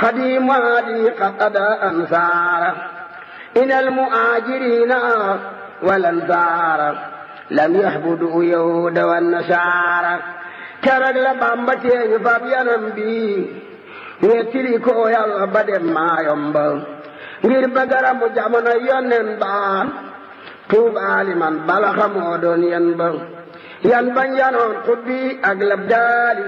قديم هادي قد أدى أنصار إن المؤاجرين والأنصار لم يحبدوا يهود والنصارى keroog la Bàmba teeñu fab yanam bi wettili ko Yàlla ba dem maayom ba ngir ba garamu jamono yonnen ba tuubaali man bala xamoo doon yan ba yan bañ yanoon xubbi ak lab daali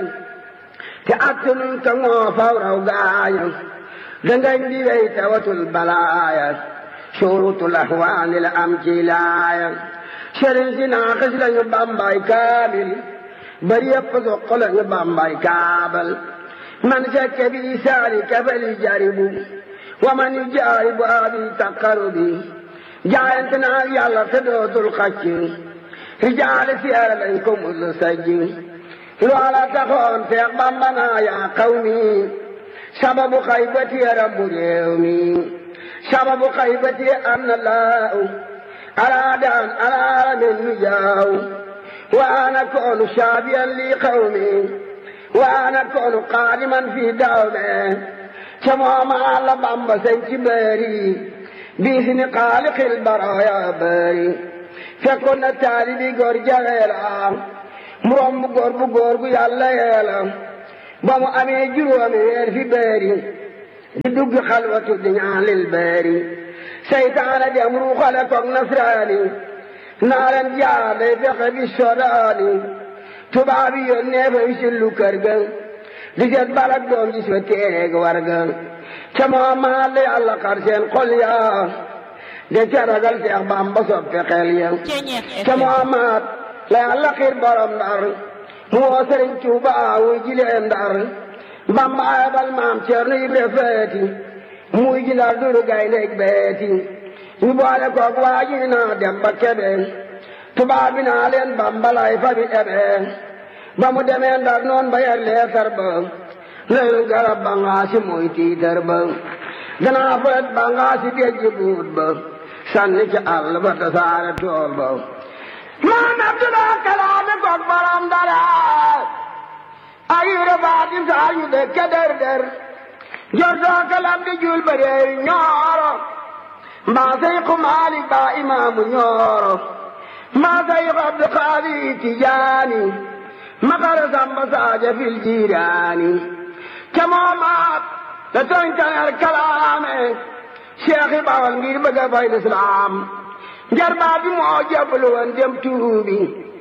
te attunuñ ka ŋoo faw raw gaañu dangañ di wey tawatul balaaya surutul ahwaani la am ci laaya sëriñ si naaxis lañu bambay kaamil bari yëpp soq lañu bambay kaabal man fekke bi saari kafali jaribu wa man yu jaaribu abi taqarubi jaayante naa yàlla te dootul xacc rijaale siyaare lañ ko mus sajj loola taxoon Seex Bamba naa yaa qawmi sababu xaybati rabbu réew mi sababu xaybati anna laaw araadan alaalamin nu jaaw wa ana koonu saabiyan li qawmi wa ana koonu qaadiman fi dawme ca mooma la Bamba sañ ci bëri biisini xaaliqil baraaya bëri fekkoon na taalibi góor jaweela mu romb góor bu góor gu yàlla yeela ba mu amee juróomi weer fi bëri di dugg xalwatu di ñaalil bëri seytaane dem ruuxale koog nasraani naa leen jaade fexe bi sodaani tubaab yi yónnee fa wi sillu kër ga di seet balak doom gis fa téeg war ga ca moo maa la yàlla xar seen xol ya de ca ragal Seex Bamba soppe xel ya ca moo maat la yàlla xiir borom ndar mu woo Sëriñ Tuuba wuy jilee ndar Bamba ayabal maam Ceerno Ibra Feeti muy ji ndar duru gaynde beeti ñu boole koog waa ji naa dem ba kebe tubaab bi naa leen Bamba lay fa bi ebe ba mu demee ndar noon ba yer leetar ba lelu garab ba ngaa si muy tiitar ba danaa foet ba ngaa si dejji buut ba sànni ci àll ba tasaare tool ba maam Abdulaa kalaame koog borom dara ayure baati saañu de keder der jortoo kalam di jul ba reewi ñooro mbaa seyku Maalik baa imaamu ñooro mbaa seyku Abdu Xaadir Tijaani makara samba saaja fil jiiraani ca moomaat la tonkaneer kalaame Cheikh Bawal ngir bëgg a fay lislaam njarbaa bi moo jébbalu woon dem tuubi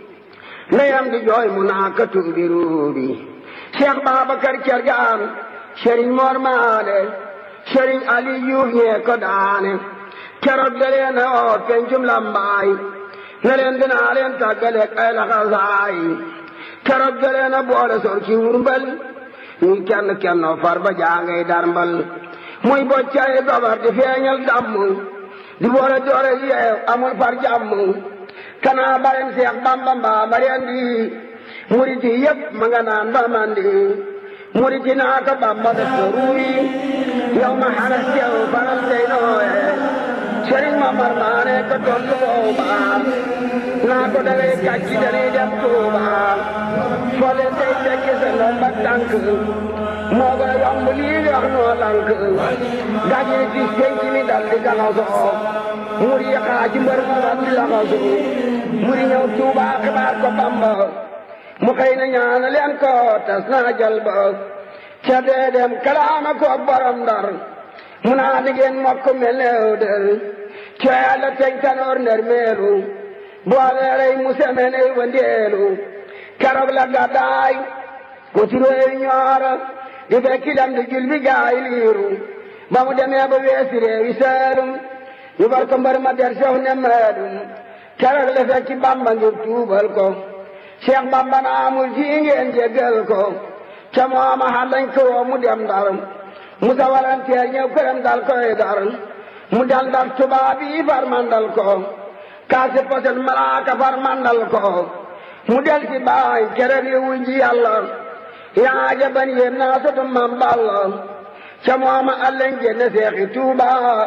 ndeyam di jooy mu naa ka tuubi ruubi Cheikh Babacar Cergaan Sëriñ Mor Maale Sëriñ Ali Yuuf ñee ko daane keroog da leen a oo pencum lambaay ne leen dinaa leen tàggaleeg ay laxasaay keroog da leen a boole sor ci wurmbal ñuy kenn kenn far ba jaangay darmbal muy boccay gobar di feeñal damm di boole doore yeew amul far jàmm kanaa barem Seex Bamba mbaa bareen di murit yi yëpp ma nga naan ba mandi murit yi naa ko Bamba def ko ruuyi yow ma xaras yow faral tey nooye sëriñ ma mar maane ko tontu booba naa ko dangay kàcci dañuy dem Tuuba fole tey tekki sa ndomba tànk moo gën a yomb lii wax noo lank gaji ci penc mi dal di galasoo muri yi xaa ci mbër mu rat laxasoo muri ñëw Tuuba xibaar ko Bamba mu xëy na ñaana leen ko tas naa jal ba ca dee dem kalaama ko borom ndar mu naa di ngeen mokk mel neew del ca yàlla teg tanoor nder meelu boole rey mu semen ey wandeelu keroog la gàddaay ko turóoy ñooro di fekki dem di jul bi gaay liiru ba mu demee ba weesi réewi seelum ñu bar ko mbar ma der sox ne meelum keroog la fekki bamba ngir tuubal ko Cheikh Bamba na amul fii ngeen jéggal ko ca mooma xalañ ko woo mu dem ndar mu sa walanteer ñëw këram dal koy dar mu dal dar tubaab yi far mandal ko kaasi posen malaaka far mandal ko mu del si baay keroog yi wujji yàlla yaa jaban yéem naa sotu mam balla ca mooma allañ génne seexi tuuba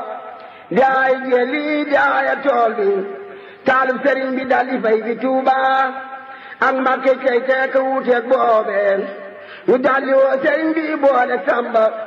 daay jeli daaya tool bi taalib sëriñ bi dal di fay fi tuuba ak mbàkke cay teeka wuuteeg boobee ñu daldi woo sëriñ bi boole samba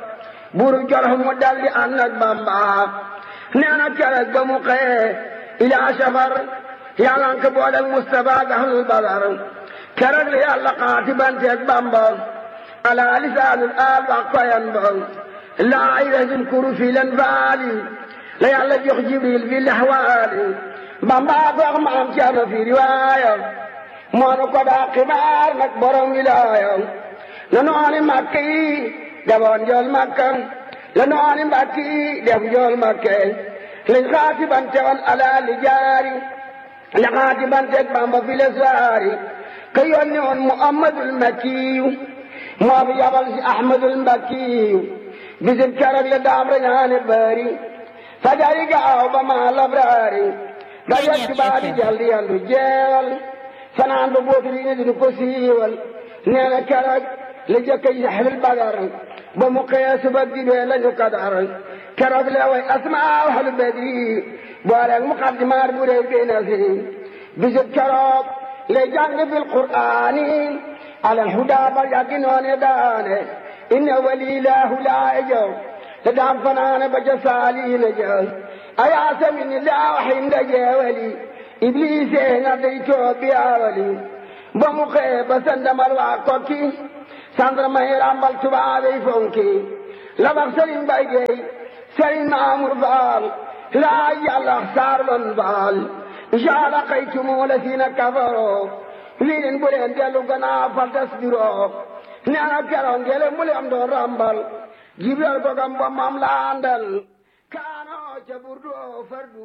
buru jolof mu daldi ànd ak bamba nee na keroog ba mu xëyee ilaa safar yàlla nga ko boole ak Mustafa ak ahlul badar keroog la yàlla xaati banteeg bamba ala lisaanul aal wax koyan ba laa ilahin kuru fi len faali la yàlla jox jibril fi lexwaali bamba ko wax maam ceerno fi riwaaya moonu ko daa xibaar nag borom wilaaya la nooni màkk yi defoon jool makka la nooni mbàkk yi def jool makke lañ xaati bante woon ala li jaari la xaati banteeg bamba fi leswaari ka yónni woon muhammadul makkiyu moo fi yabal si ahmadul mbakkiyu bisit keroog la daam rañaane bari fajari gaaw ba ma labraari ga yegg baadi jaldi yandu jeewal fanaan ba bootu li ne dinu ko siiwal nee na keroog la jëkka yaxlil badar ba mu xëyee suba dibee lañu kadar keroog la way asmaa ahlu badri booleeg muqaddimaat bu rëy bi na fi bisit keroog lay jàng fil qur'aani alal hudaa ba yàggi noone daane inna walilaahu laa jaw te daam fanaane ba ca saaliina jaw ayaa samini laa waxin da jeewali ibliise nga day too biyaawali ba mu xëyee ba sandamal waa kokki sandarma yi ràmbal tubaabey fonki la wax sëriñ bay geey sëriñ maamur faal laa yàlla saar lon faal jaala xaytumu la siina kafaroo lii leen bu leen dellu gannaaw fal tasbiroo nee na keroog ngele mu leen doon ràmbal jibril ko gam ba mam la àndal kaanoo ca burdoo fardu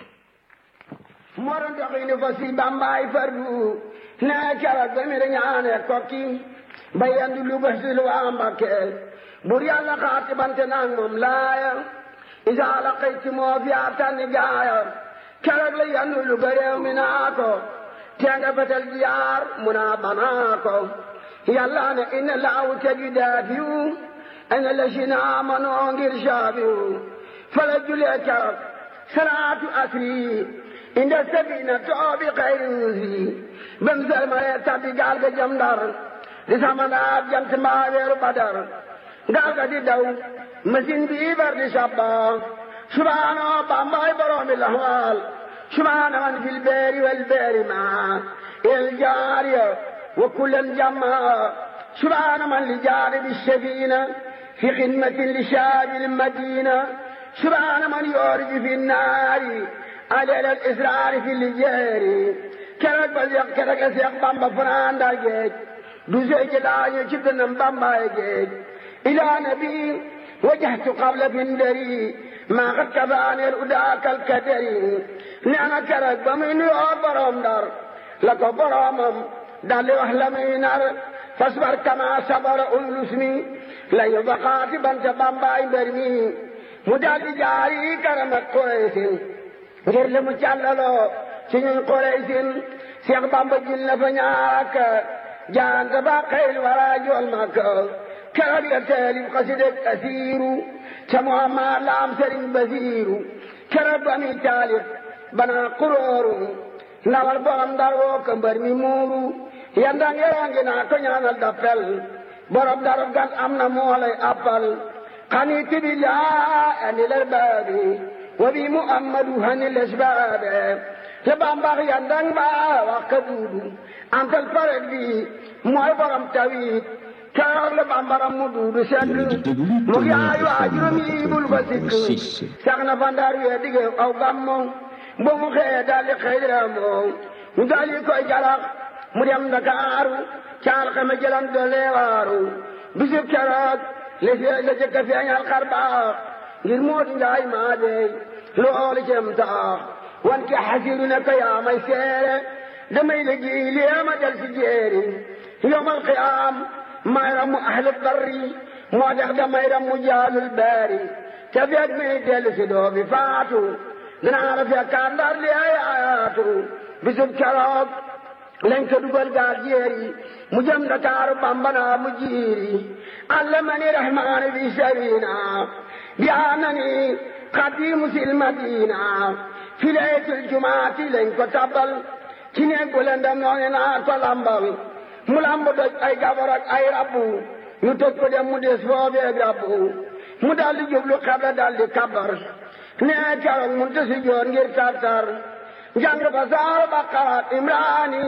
moro doxini fa si bambaay fardu nee keroog ba mi ñaane kokki ba yendu lu ba si lu waa Mbakke bur yàlla xaati bante naag moom laaya isaa la xëyti moo fi a tànni gaaya keroog la yendu lu ba réew mi naa ko tenga fetel jiyaar mu naa banaa ko yàlla ne inna laawu tegi daafiyu ana la si naa manoo ngir saabiyu fala julee keroog salaatu asri inda sabina toobi xayri rusi bam salmale tabbi gaal ga jam ndar di sama naat jant mbaa weeru badar gaal ga di daw machine bi bar di sabba subhaano bambay boroomi lahwal subhaana man fil beeri wal beeri ma el jaariya wa kullan jamma subhaana man li jaari bi safina fi xidmatin li shaabi madina subhaana man yooriji fi naari aleel al israari fi lijeeri keroog ba seex keroog a seex bamba fanaan ndar géej du sey ci daañu ci dënam bambaay géej ilaa nabi wajahtu qabla bindari maa xat kabaaneer udaakal kadari nee na keroog ba muy nuyoo borom ndar la ko boromam daldi wax la muy nar fasbar kama sabara ulus mi la yu baqaati banta bambaay mbër mi mu daldi jaari karam ak Quraysin ngir li mu càllaloo ci ñun Quraysin Seex Bamba jil na fa ñaarak jaanta ba xeyl wara jool Makka keroog la taalif xasideg asiiru ca Muhammad la am Sëriñ Basiiru keroog ba muy taalif bana kurooru ndawal borom Ndar woo ko mbër mi muuru yandang yerangi naa ko ñaanal dappel borom Ndar gan am na moo lay appal xaniit billah anil arbaabi wa bi Muhammadu hanil asbaabe te bambax yandang ba wax ka duudu antal paret bi mooy borom tawit keroog la bambaram mu duudu sekk mu yaay waajuram yi bul fa sikk sax na fa ndar wee dige aw gammo ba mu xëyee daldi xëy moo mu daldi koy jalax mu dem Ndakaaru caal xame jëlam doole waaru bisu keroog la la jëkk a feeñal xar baax ngir Moodu Njaay maa dey loolu cem taax wan ki xasiru ne ko yaa may seere damay liggéey lii ma del si jéeri yowmal qiyaam may ramu ahlu barri moo tax damay ramu jaalul baari te feeg mi dellu si doo bi faatu dinaa la fekkaat ndar li ay ayaatu bisub keroog lañ ko dugal gaal jéeri mu jëm Dakaaru bambana mu jiiri allamani rahmaani bi sarina bi anani xadimu sil madina fi laytul jumaati lañ ko tabal ci néeg bu lëndëm noonu naa ko lambal mu lamb doj ay gabar ak ay rabbu ñu tëj ko dem mu des foobeeg rabbu mu daldi jublu xabla daldi kabar nee keroog mun te si joor ngir tartar jàng fa saar baqara imraani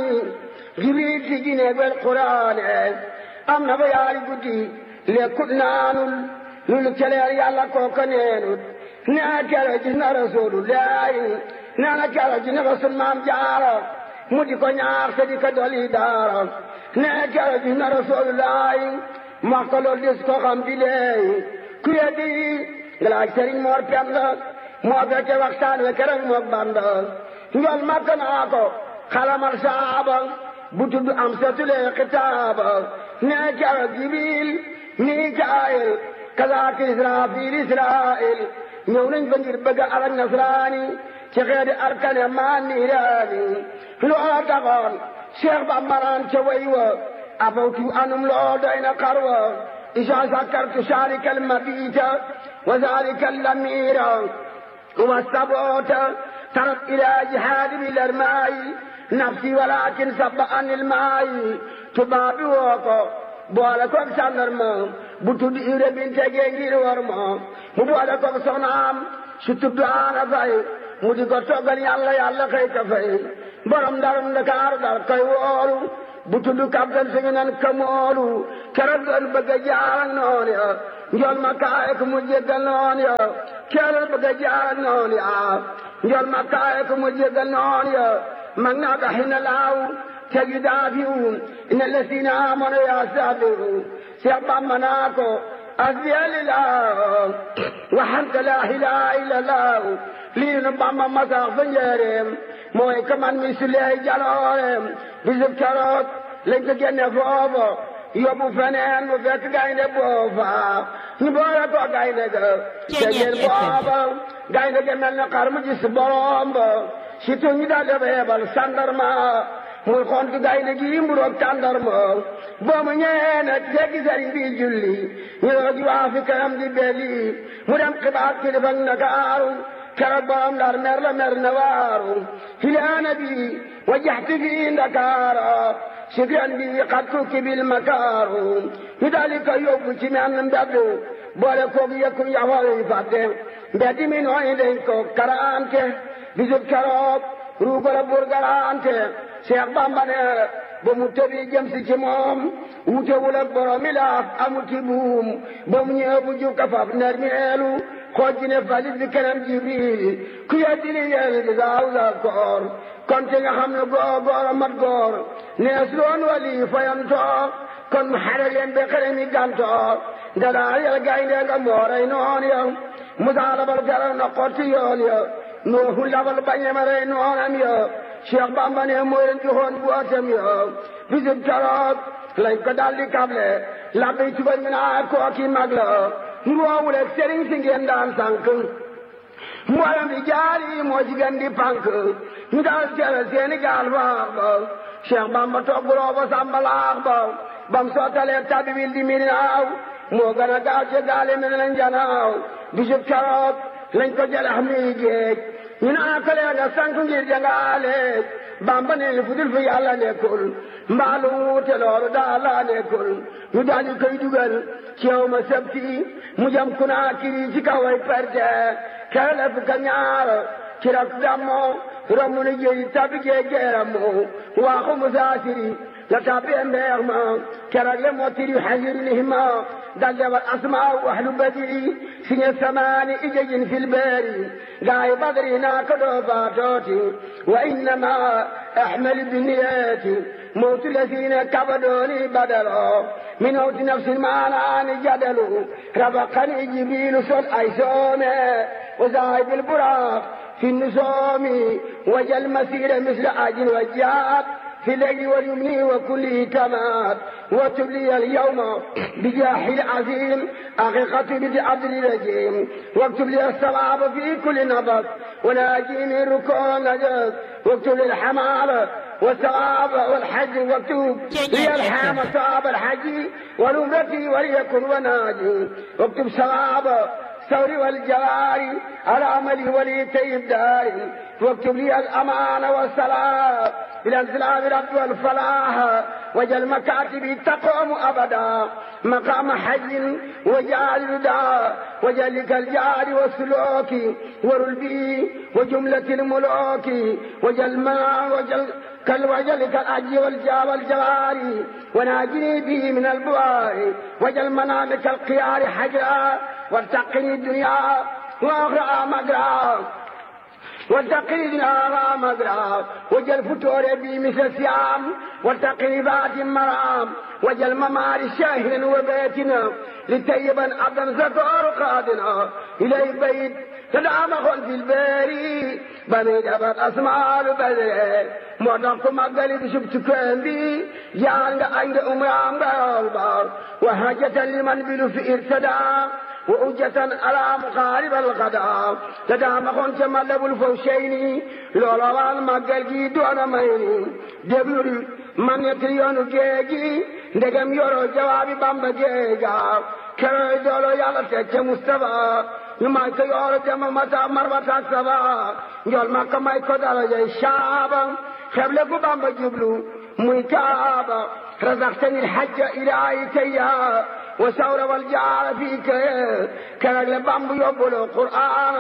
jibril ci gineeg wel quraane am na ba yaari guddi lekkut naanul lulu keleer yàlla kooka neenut nee keroog gis na rasulullahi nee na keroog gis na rasul maam jaara mu di ko ñaax te di ko doli daara nee keroog gis na rasulullahi wax ko loolu des ko xam di leey ku yeddi nga laaj sëriñ moor penda moo fekke waxtaan we keroog moog banda njol makka naa ko xalamal saaba bu tudd am satulee xitaaba nee keroog jibril mikaayil kazaaka israfil israil ñëw nañ fa ngir bëgg alak nasraani ci xeeti arkane maa niiraani loo taxoon cheikh ba maraan ca way wa afawtu anum loo doy na xarwa isa sakartu sharika almabita wa zalika allamira wa sabota tarat ila jihadi bilarmaayi nafsi walakin sabba an ilmaayi tubaabi woo ko boole koog sàndarma bu tudd ire binte gee ngir war ma mu boole koog soxnaam su tudd aana fay mu di ko toggal yàlla yàlla xëy ka fay borom ndarum Ndakaaru dal koy woolu bu tudd kaptan suñu nan kamoolu keroog doon bëgg a jaar ak noon ya njool ma kaaye ko mu jéggal noon ya keroog bëgg a jaar ak noon ya njool ma kaaye ko mu jéggal noon ya mag naa ko xina laaw tegi daafiwu ina lesina amono ya sabiru Seex Bamba naa ko asbiya lillah waxante laa ilaaha illallah lii nu Bamba masaax fa njëreem mooy ka man mi suleey jalooreem bisub keroog lañ ko génne foofa yóbbu feneen mu fekk gaynde boofa ñu boole ko gaynde ga tegeen booba gaynde ga mel na xar mu gis borom ba surtout ñu daal dafa yebal sandarma muy xontu gaynde gi mburoog tàndarma boo mu ñëwee nag jéggi sëriñ bi julli ñu doog di waa fi kanam di belli mu dem xibaar kilifa Ndakaaru keroog borom ndar mer la mer na waaru filaana bi wajaxti fi Ndakaara sikran bi xat tukki bil makaaru ñu daal di ko yóbbu ci men mbedd boole koog yëkku yaxwal yi fàtte mbedd mi nooy dañ ko karante bisub keroog ruugo la bur garante Cheikh Bamba ne ba mu tëbi jëm si ci moom wutewul ak borom mi laaf amuti buum ba mu ñëw bu jukka faf ner meelu xooj ne falit bi keneen jibril ku yeddi li yéen di saaw sa koor kon ci nga xam ne góor góor a mat góor nees loon wali fayantoo kon mu xare leen be xere mi gantoo nga daal yel gaynde nga mooray noon ya musaa labal gara na xotti yoon ya nuuhu labal bañema rey noonam ya Cheikh Bamba ne mooy leen joxoon bu atam ya bisub keroog lañ ko daldi kable labbi tubañ mi naa kooki mag la nduwoowul ak sëriñ si ngeen daan sànk mboolem di jaari moo jigéen di pànk ñu daal tere seeni gaal faax ba Cheikh Bamba togguloo ba sàmbalaax ba bam sootalee tabi wil di mirinaaw moo gën a gaaw ci gaali mi nañ janaaw bisub keroog lañ ko jëlax mi géej ñu naa ko lee nga sànk ngir jangaale Bamba ne fu dul fi yàlla nekkul mbaalu wuute loolu daal laa nekkul ñu daal di koy dugal ci yow ma sabti mu jëm kunaa kiri ci kaw ay perte kele fukk ak ñaar ci rak dammo romb na jéy tabi gee geeramu waaxu musaasiri la tabbee mbeex ma keroog le moo tiri xajiri lihima dal dewal asmaa waxlu badiri siñe samaani ijejin fil beeri gaay badri naa ko doo faatooti wa innama ahmali binniyeeti موت الذين كبدوني بدلوا من موت نفس المعنى جدلوا ربقني جبيل صل أيسومي وزايد البراق في النسوم وجل مسير مثل أجل وجاب في الليل واليمن وكله تمام وتبلي اليوم بجاح العظيم حقيقة بدعبد الرجيم واكتب لي الصواب في كل نبض وناجيني ركوع نجد واكتب لي الحمال والثواب والحج واكتب لي الحام ثواب الحج ونمرتي وليكن وناجي واكتب ثواب الثور والجواري على عملي ولي طيب داري واكتب لي الأمان والسلام إلى انزلام رب والفلاح وجل مكاتبي تقوم أبدا مقام حي وجعل ردا وجلك الجار والسلوك ورلبي وجملة الملوك وجل ما وجل كل وجلك الأجي والجا والجواري وناجني به من البوار وجل منامك القيار حجرا وارتقني الدنيا وأخرى مقرا واتقي على مقرا وجل فتور بي مثل سيام واتقي بات مرام وجل ممار شاهر وبيتنا لتيبا عبدا زكور قادنا إلى بيت تدعم خل في الباري بني جبر أسماء البدر مدرك مقالي بشبت كامبي جعل عند أمرام بالبار وهجة لمن بلو في ارتدى وأجة على مقارب الغداء تدام خون تملب الفوشين لولا وان مقال جي دون ميني دبلو من يتريون جيجي ndegam yoro jawaabi bamba geega kero dolo yàlla teg ca Mustafa ñu may ko yoro jama mata marwata saba njol makka may ko darajay shaaba xeble ku bamba jublu muy kaaba razaqtani alhajja ilahi tayya وثور والجار فيك كان لبامب يقول القرآن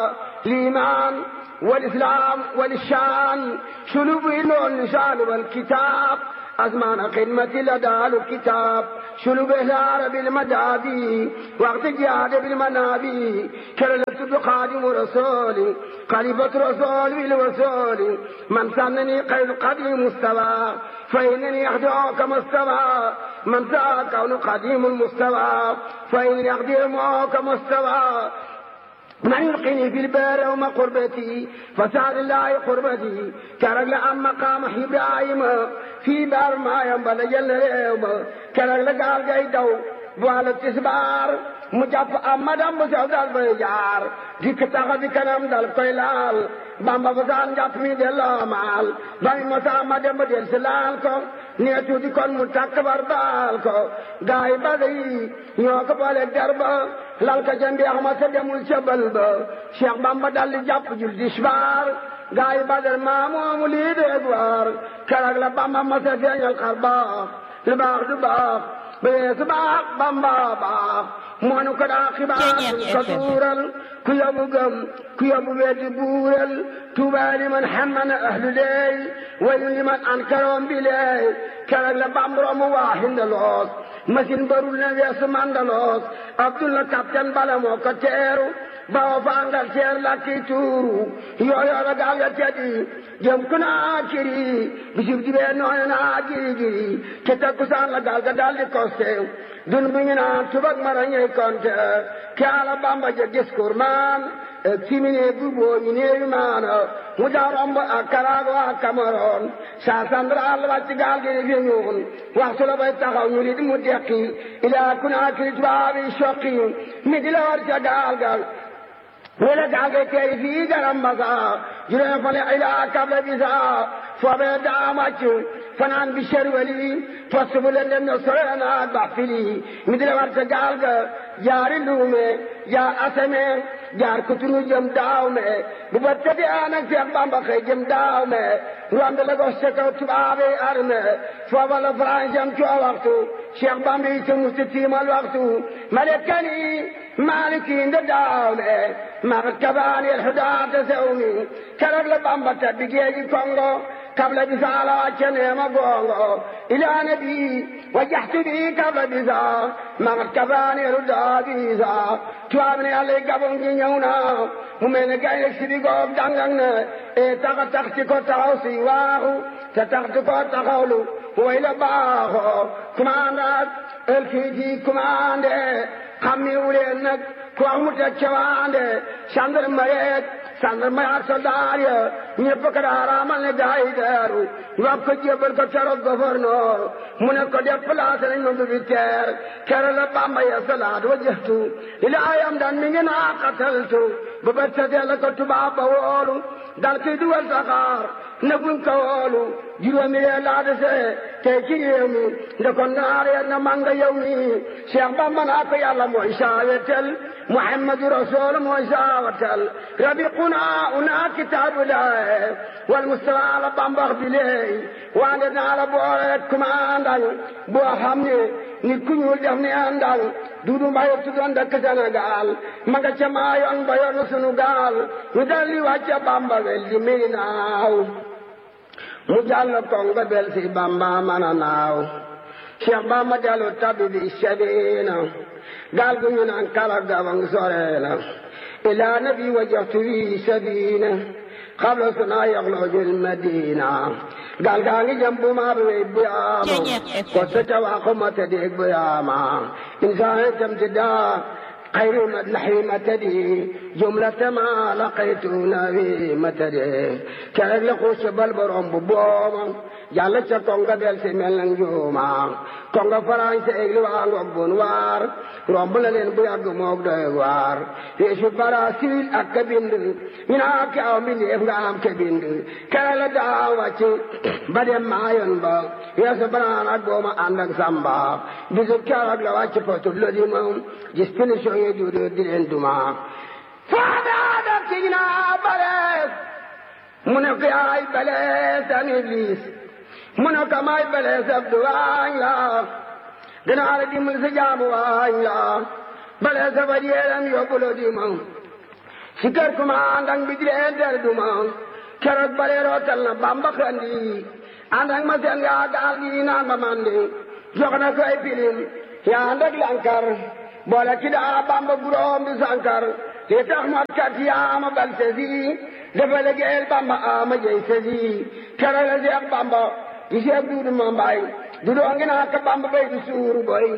الإيمان والإسلام والشان شلوب اللسان والكتاب أزمان خدمة لدى الكتاب شلوب الهار بالمدابي وقت جهاد بالمنابي كرلت بقادم رسولي خليفة رسول بالوصول من سنني قيد قديم مستوى فإنني أخدعك مستوى من ذا كون قديم المستوى فإنني أخدمك مستوى من يلقيني في البار وما قربتي فسعد الله قربتي كرجل عن مقام إبراهيم في بار ما ينبل جل اليوم كرجل قال جاي دو بوال التسبار مجاب أمدام بسعودال بيجار ديك تاخذ كلام دال قيلال bamba basaan jàpp mi delloo maal bami mosa ma dem ba del si laal ko nee tuuti kon mu takk bar baal ko gaay bada yi ñoo ko boole garba lal ka ca mbeex ma sa demul ca bal ba cheikh bamba dal di jàpp jul disbaar gaay badar maa moomu lii deeg waar keroog la bamba ma sa feeñal xar baax lu baax du baax bee su baax bamba baax moonu ko daa xibaar ko tuural ku yabu gëm ku yabu weddi buural tuuba liman xammana ahlu leey wayu liman ankaroom bi leey keroog la bambromu waa hindaloos machine barul na weesu mandaloos abdullah capitaine bala moo ko teeru bawo fa angal teer lakki tuuru yooyo la gaal ga teddi jëm ku naa kiri bisib dibee nooy naa giri giri te takkusaan la gaal ga daldi koste dun bu ñu naan tubak mara ñey konte ke ala bamba je discours man timine bu boo ñu neewi maana mu daa romb ak Karaago ak Cameroon saa sandra àll wàcc gaal gi fi ñuun waxtu la bay taxaw ñu li di mu dekki ilaa Kunaakiri tubaabi soqi mi di la war ca gaal gal wala gaal ga tey fii garam basa juróom fale ilaa kable bisa foobee daa màcc fanaan bi sherwali poste bu leen dem na sorena ba fili mi di la war ca gaal ga jaari luume jaar aseme jaar kutunu jëm daaw me bu ba tëddee anak Seex Bamba xëy jëm daaw me romb la ko sa kaw tubaabe arme foofa la France am coo waxtu Seex Bamba yi sa musti tiimal waxtu malekani maliki nda daaw me magat kabaani el hudaata sewmi keroog la Bamba tabbi géeji Kongo قبل بسالة وچنيما غونغو إلى نبي وجحت بي قبل بسا مغت كفاني ردا بيسا توابني علي قبل نيونا ومن قايل سيدي قوب دانغنا إيه تاقا تاقتي كو تاقو سيواهو تاقتي كو تاقولو وإلى باهو كماندات الكيجي كماندي خمي ولينك كو أمتا چواندي شاندر مريت sandar may ak soldaar ya ñëpp ko daa raamal ne gaay deeru wax ko jébal ko keroog gouverneur mu ne ko déplacé nañ ma bi teer kere la bamba ya salaat wajjahtu ila ayam dan mi ngi naa qataltu ba bët setee la ko tubaab ba woolu dal kiy dugal saxaar ne buñ ko woolu juróomi yee laa desee tey ci réew mi nde ko naar ya na manga yow mi Cheikh Bamba naa ko yàlla mooy saawetel Muhammadu Rasul mooy saawatel rabiquna una kitaabu laay wal Mustafa la bambax bi leey waande naa la boole kumaandal boo xam ne nit ku ñuul def ni àndal duudu mbaye tuddoon dëkk Sénégal ma nga ca maa yoon ba yoonu sunu gaal ñu daldi wàcce Bamba wel di mii naaw mu jàll kongo bel si Bamba man a naaw Cheikh Bamba dellu tabi bi sabiina gaal gu ñu naan kala gabang soreena ilaa nabi wajjahtu wi sabiina xabla suna yaxloojul madina gaal gaa ngi jëm bu maa bi bu yaama ko sa ca waa ko ma tëddeeg bu yaama insaan tam ti daa خير مدلح متدي جملة ما لقيت نبي متدي كان لقوش بالبرم ببوما جالة كونغا بيل سيمل نجوما كونغا فرانسي اغلي وانغو بونوار رومبل لين بو ياغ موك دوي وار يشو براسيل اك بند من اك او من يفغا ام كبند كان لا دا واتي بدم مايون با يا سبران اك بوما اندك سامبا بيزو كاراك لا واتي فتو لودي موم جس فينيشو يدودو دين دوما فادا دا تينا بلس منك يا بلس ان ابليس منك ما بلس abduwaañ la dinaa la dimbali sa jaamu waañ la bale sa fa yeeram yóbbu la di ma si kër kuma àndak bi di leen ter du ma keroog bale rootal na bamba xandi àndak ma seen gaa gaal gi naan ma mandi jox na ko ay pilim yaa àndak lankar boole ci daa bamba guróom bi sankar li tax mot kat yaa ma bal sesi dafa liggéeyal bamba ama jëy sesi keroog la seex bamba di seex duudu ma mbaay du doo ngi naa ka bamba bay du suuru boy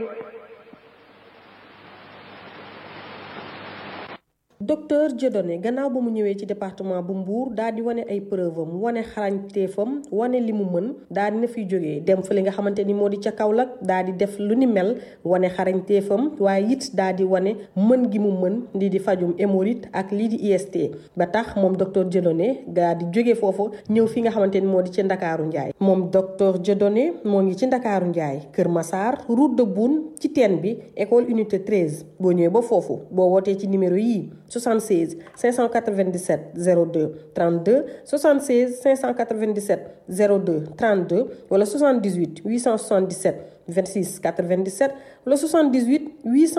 docteur Dieudonné gannaaw ba mu ñëwee ci département bu Mbour daal di wane ay preuve am wane xarañteefam wane li mu mën daal di na fiy jógee dem fa li nga xamante ni moo di ca Kaolack daal di def lu ni mel wane xarañteefam waaye it daal di wane mën gi mu mën lii di fajum hémorroïde ak lii di IST ba tax moom docteur Dieudonné daal di jóge foofu ñëw fi nga xamante ni moo di ci Ndakaaru Njaay moom docteur Dieudonné moo ngi ci Ndakaaru Njaay Kër Massar route de Boune ci teen bi école unité 13 boo ñëwee ba foofu boo wootee ci numéro yii 76 597 02 32 76 597 02 32 wala 78 877 26 97 wala 78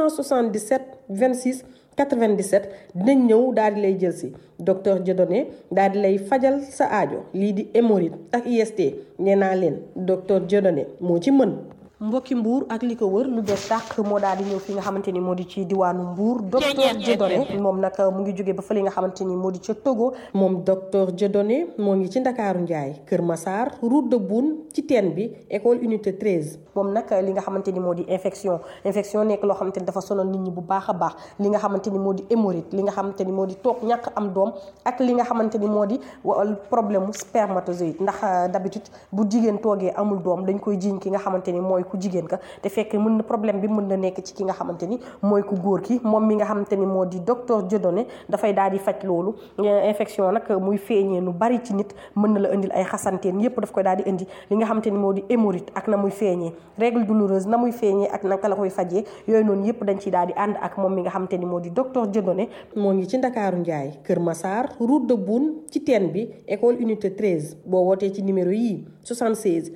877 26 97 dinañ ñëw daal di lay jël si docteur Dieudonné daal di lay fajal sa aajo lii di hémorroïde ak IST nee naa leen docteur Dieudonné moo ci mën. mbokki mbuur ak li ko wër lu bees tàq moo daal di ñëw fi nga xamante ni moo di ci diwaanu mbuur docteur Dieudonné moom nag mu ngi jóge ba fa li nga xamante ni moo di ca Togo moom docteur Dieudonné moo ngi ci ndakaaru njaay Kër Massar route de Boune ci teen bi école unité 13 moom nag li nga xamante ni moo di infection infection nekk loo xamante ni dafa sonal nit ñi bu baax a baax li nga xamante ni moo di hémorroïde li nga xamante ni moo di toog ñàkk am doom ak li nga xamante ni moo di problème mu spermatozoïde ndax d'habitude bu jigéen toogee amul doom dañ koy jiiñ ki nga xamante ni mooy ku jigéen ka te fekk mën na problème bi mën na nekk ci ki nga xamante ni mooy ku góor ki moom mi nga xamante ni moo di docteur Dieudonné dafay daal di faj loolu infection nag muy feeñee nu bari ci nit mën na la indil ay xasanteen yépp daf koy daal di indi li nga xamante ni moo di hémorroïde ak na muy feeñee règle douloureuse na muy feeñee ak naka la koy fajee yooyu noonu yépp dañ ciy daal di ànd ak moom mi nga xamante ni moo di docteur Dieudonné moo ngi ci Ndakaaru Njaay Kër Massar route de Boune ci teen bi école unité 13 boo wootee ci numéro yii 76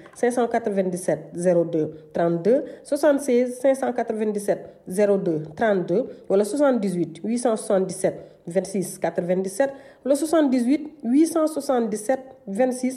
597 02 32 76 597 02 32 wala 78 877 26 97 wala 78 877 26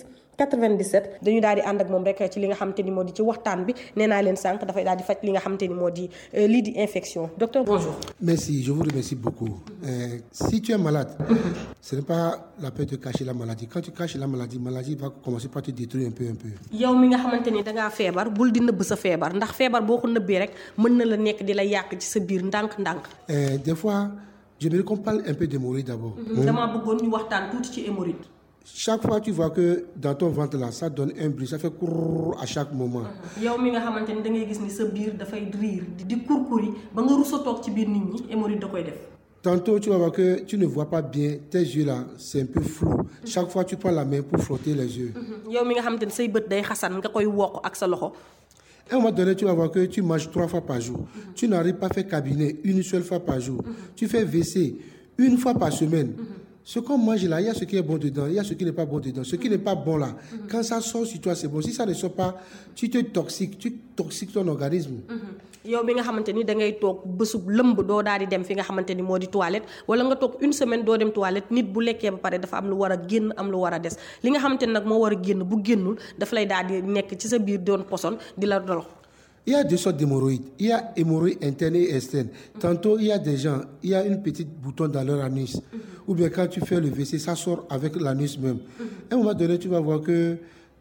97 dañu daal di ànd ak moom rek ci li nga xamante ni moo di ci waxtaan bi nee naa leen sànq dafay daal di faj li nga xamante ni moo di lii di infection docteur bonjour. Merci, je vous remercie beaucoup. Euh, si tu es malade, ce n'est pas la peine de cacher la maladie. Quand tu caches la maladie, la maladie va commencer par te détruire un peu, un peu. yow mi nga xamante ni dangaa feebar bul di nëbb sa feebar ndax feebar boo ko nëbbee rek mën na la nekk di la yàq ci sa biir ndànk-ndànk. Euh, des fois, j'aimerais qu'on parle un peu d'hémorroïdes d'abord. damaa bëggoon ñu waxtaan tuuti ci hémorroïde. Chaque fois, tu vois que dans ton ventre là, ça donne un bruit, ça fait courr à chaque moment. yow mi nga xamante ni da ngay gis ni sa biir dafay riir di di kurkuri ba nga rus a toog ci biir nit ñi hémorroïde da koy def. Tantôt, tu vas voir que tu ne vois pas bien, tes yeux là, c'est un peu flou. Chaque fois, tu prends la main pour frotter les yeux. yow mi nga xamante ni say bët day xasan nga koy wokk ak sa loxo À un moment donné, tu vas voir que tu manges trois fois par jour. Tu n'arrives pas à faire cabinet une seule fois par jour. Tu fais WC une fois par semaine. Ce qu'on mange là, il y a ce qui est bon dedans, il y a ce qui n'est pas bon dedans. Ce qui n'est pas bon là, quand ça sort sur toi, c'est bon. Si ça ne sort pas, tu te toxiques, tu toxiques ton organisme. yow mi nga xamante ni da ngay toog bésub lëmb doo daal di dem fi nga xamante ni moo di toilette wala nga toog une semaine doo dem toilette nit bu lekkee ba pare dafa am lu war a génn am lu war a des li nga xamante ni nag moo war a génn bu génnul dafa lay daal di nekk ci sa biir doon poson di la dolo Il y a deux sortes d'hémorroïdes. Il y a hémorroïdes internes et externes. Tantôt, il y a des gens, il y a une petite bouton dans leur anus. Ou bien quand tu fais le WC, ça sort avec l'anus même. À un moment donné, tu vas voir que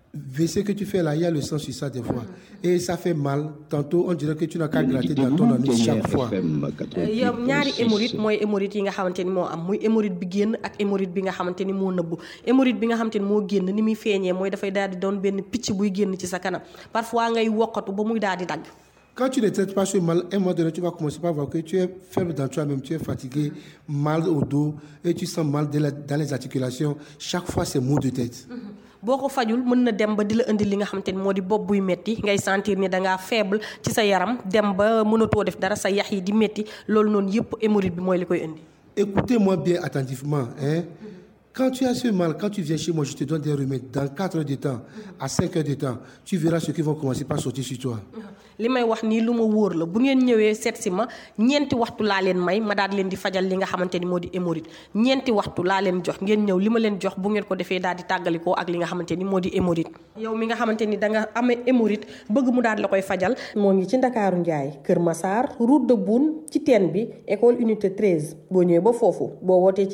WC que tu fais là, il y a le sang sur ça des fois. Et ça fait mal. Tantôt, on dirait que tu n'as qu'à gratter dans ton anus chaque fois. yow ñaari hémorroïde mooy hémorroïde yi nga xamante ni moo am muy hémorroïde bi génn ak hémorroïde bi nga xamante ni moo nëbbu hémorroïde bi nga xamante ni moo génn ni muy feeñee mooy dafay daal di doon benn picc buy génn ci sa kanam parfois ngay wokkatu ba muy daal di dagg Quand tu ne traites pas ce mal, à un moment donné, tu vas commencer par voir que tu es faible dans toi-même, tu es fatigué, mal au dos, et tu sens mal de la- dans les articulations. Chaque fois, c'est maux de tête. boo ko fajul mën na dem ba di la indi li nga xamante ni moo di bopp buy metti ngay sentir ni dangaa faible ci sa yaram dem ba mënatoo def dara sa yax yi di metti loolu noonu yëpp hémorroïde bi mooy li koy indi Écoutez-moi bien attentivement. Hein? Quand tu as ce mal, quand tu viens chez moi, je te donne des remèdes. Dans 4 heures de temps, à 5 heures de temps, tu verras ce qui vont commencer par sortir sur toi. li may wax nii lu ma wóor la bu ngeen ñëwee seet si ma ñeenti waxtu laa leen may ma daal di leen di fajal li nga xamante ni moo di hémorroïde ñeenti waxtu laa leen jox ngeen ñëw li ma leen jox bu ngeen ko defee daal di tàggalikoo ak li nga xamante ni moo di hémorroïde yow mi nga xamante ni da nga amee hémorroïde bëgg mu daal la koy fajal moo ngi ci Ndakaaru Njaay Kër Massar route de Boune ci teen bi école unité 13 boo ñëwee ba foofu boo wootee ci